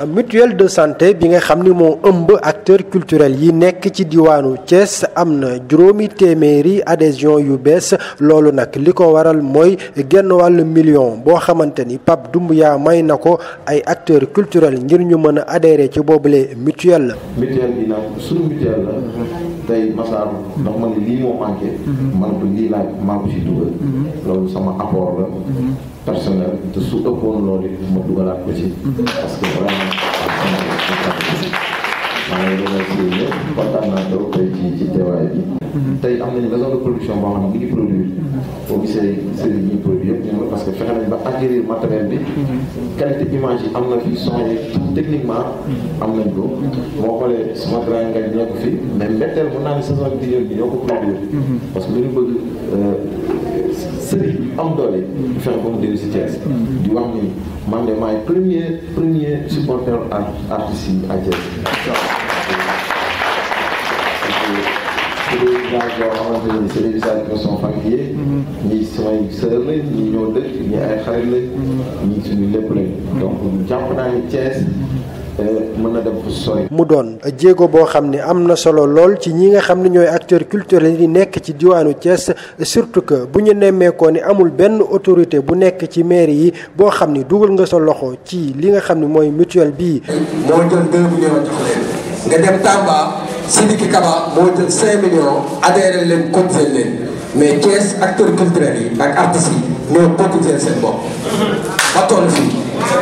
mutuelle de santé bi nga xam ni moo ëmb acteur culturel yi nekk ci diwaanu Thiès am na juróomi téeméeri adhésion yu bees loolu nag li ko waral mooy genn wàllu million boo xamante ni Pape Doumbouya may na ko ay acteurs culturels ngir ñu mën a adhérer ci boobule mutuelle la. mutuelle bi nag suñu mutuelle la tey Massar ndax ma ne lii moo manqué. man ko lii laaj maa ko si dugal. loolu sama apport la. personnel te su ëppoon loolu ma dugalaat ko ci. parce que vraiment maa ngi remercier ñëpp kontaan naa trop tey ci ci teewaay bi. tey am nañu maison de production boo xam ne bu ñu produire. boo gisee série yi ñuy produire yëpp ñoom parce que fexe nañ ba acquérir matériel bi. qualité image yi am na fi son yi techniquement am nañ ko. moo xoolee sama grand ngañ ñoo ko fi mais mbetteel mun naa ne saison bi bi ñoo ko produire. parce que lu ñu bëgg série bi am doole. ñu fexe ba mu dellu si Thiès. di wax ni man de maay premier premier supporter artiste yi à Thiès. c'est des villages yoo xamante ne c'est des villages qui sont familiers. ñii samay sœur lañ ñii ñoo dëkk ñii ay xarit lañ. ñii suñu lépp lañ. donc jàpp naa ni Thiès mën na dem fu sori. mu doon jéego boo xam ne am na solo lool ci ñi nga xam ne ñooy acteurs culturels yi nekk ci diwaanu Thiès surtout que bu ñu nemmeekoo ni amul benn autorité bu nekk ci mairie yi boo xam ni dugal nga sa loxo ci li nga xam ne mooy mutuelle bii. moo jël 2 millions jox leen nga dem Tamba Sidiki Kaba moo jël 5 millions adhéré leen cotisé leen mais Thiès acteurs culturels yi ak artistes yi ñoo cotisé seen bopp ba toll fii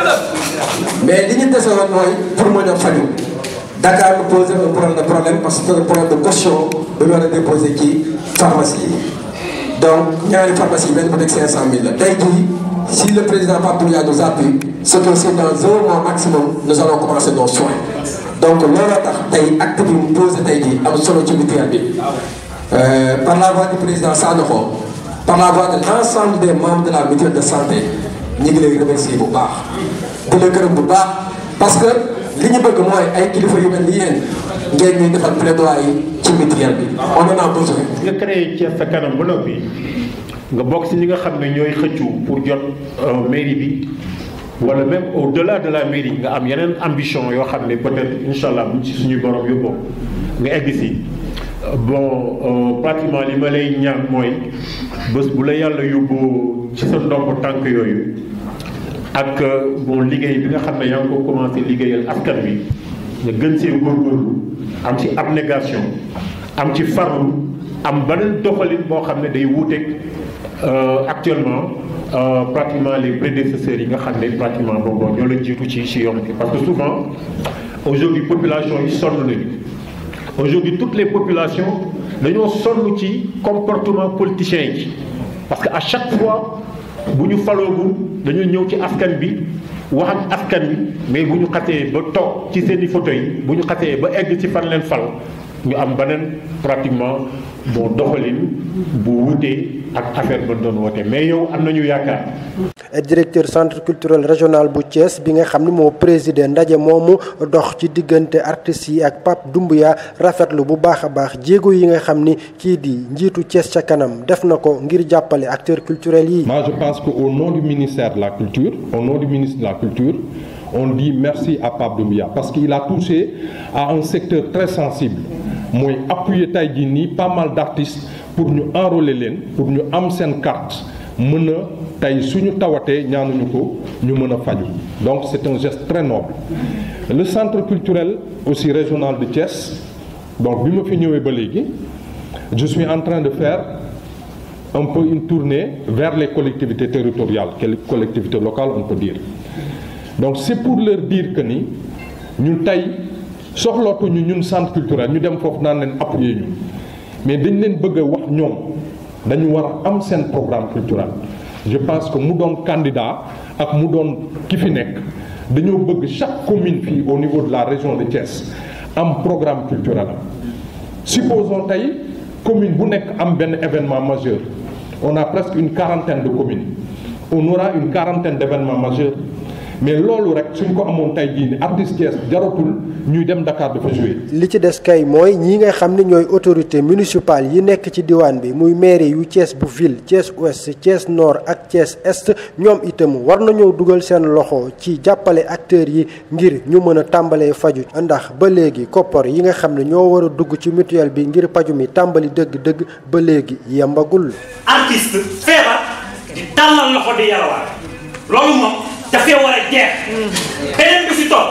mais li ñu dese woon mooy pour mën a faju Dakar nous posé un problème de problème parce que problème de caution bu ñu war a déposé ci pharmacie yi donc ñaari pharmacie benn bu nekk 500000 la tey jii si le président Pape Doumbouya nous appuie c'est que c'est dans un mois maximum nous allons commencer nos soins donc looloo tax tey acte bi mu posé tey jii am solo ci mutuelle bi par la voix du président Sanokho par la voix de l'ensemble des membres de la mutuelle de santé ñu ngi lay remercier bu baax di la gërëm bu baax parce que li ñu bëgg mooy ay kilifa yu mel ni yéen ngeen ñuy defal plaidoyer ci mutuelle bi on en a besoin. nga créé Thiès sa kanam ba noppi nga bokk si ñi nga xam ne ñooy xëccu pour jot mairie bi wala même au delà de la mairie nga am yeneen ambition yoo xam ne peut-être incha allah buñ ci suñu borom yóbboo nga egg si bon pratiquement li ma lay ñaan mooy bés bu la yàlla yóbboo ci sa ndomb tànk yooyu ak bon liggéey bi nga xam ne yaa ngi ko commencé liggéeyal askan bi nga gën see góorgóorlu am ci abnégation am ci farlu am beneen doxalin boo xam ne day wuuteeg actuellement pratiquement les prédécesseurs yi nga xam ne pratiquement boobu ñoo la jiitu ci ci yoon bi parce que souvent aujourd'hui population yi sonn nañu aujourd'hui toutes les populations dañoo sonn ci comportement politicien yi parce que à chaque fois bu ñu faloogu dañu ñëw ci askan bi wax ak askan bi mais bu ñu xasee ba toog ci seeni fauteuil bu ñu xasee ba egg ci fan leen fal ñu am beneen pratiquement bon doxalin bu wutee ak affaire ba doon woote mais yow am nañu yaakaar. directeur centre culturel régional bu Thiès bi nga xam ni moo président ndaje moomu dox ci diggante artistes yi ak Pape Doumbouya rafetlu bu baax a baax jéego yi nga xam ni kii di njiitu Thiès ca kanam def na ko ngir jàppale acteurs culturels yi. Moi je pense que au nom du ministère de la culture au nom du ministre de la culture on dit merci à Pape Doumbouya parce qu'il a touché à un secteur très sensible mooy appuyer tey jii nii pas mal d'artistes pour ñu enrôler leen pour ñu am seen carte mën a tey suñu tawatee ñaanuñu ko ñu mën a faju donc c'est un geste très noble le centre culturel aussi régional de Thiès donc bi ma fi ñëwee ba léegi je suis en train de faire un peu une tournée vers les collectivités territoriales les collectivités locales on peut dire donc c'est pour leur dire que ni ñun tey soxlootuñu ñun centre culturel ñu dem foofu naan leen appuyer ñu mais dañ leen bëgg a wax ñoom dañu war a am seen programme culturel je pense que mu doon candidat ak mu doon ki fi nekk dañoo bëgg chaque commune fii au niveau de la région de Thiès am programme culturel am supposons tey commune bu nekk am benn événement majeur on a presque une quarantaine de communes on aura une quarantaine d'événements majeurs mais loolu rek suñ ko amoon tey jii ni artiste Thiès jaratul ñuy dem Dakar dafa jouer li ci des kay mooy ñi nga xam ne ñooy autorité municipale yi nekk ci diwaan bi muy mairie yu Thiès bu ville Thiès ouest Thiès nord ak Thiès est ñoom itam war nañoo dugal seen loxo ci jàppale acteurs yi ngir ñu mën a tàmbalee faju ndax ba léegi koppar yi nga xam ne ñoo war a dugg ci mutuelle bi ngir paju mi tàmbali dëgg-dëgg ba léegi yembagul. artiste feebar di tàllal loxo di yalwaat loolu moom dafay war a jeex beneen bi si topp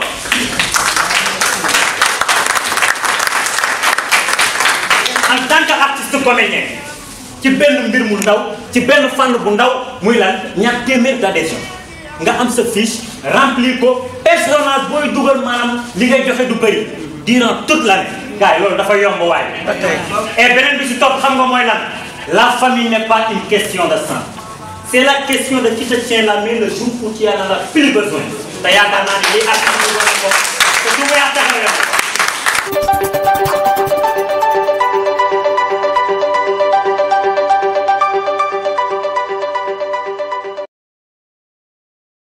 en tant que artiste comédien ci benn mbir mu ndaw ci benn fànn bu ndaw muy lan ñaar téeméer d'adhésion nga am sa fiche remplir ko personnage booy dugal maanaam li ngay joxe du bëri durant toute l'année gars yi loolu dafa yomb waaye et beneen bi si topp xam nga mooy lan la famille n'est pas une question de sang c'est la question de qui te tient la main le jour où tu en as plus besoin te yaakaar naa ne lii ak am ko te su ma yaakaar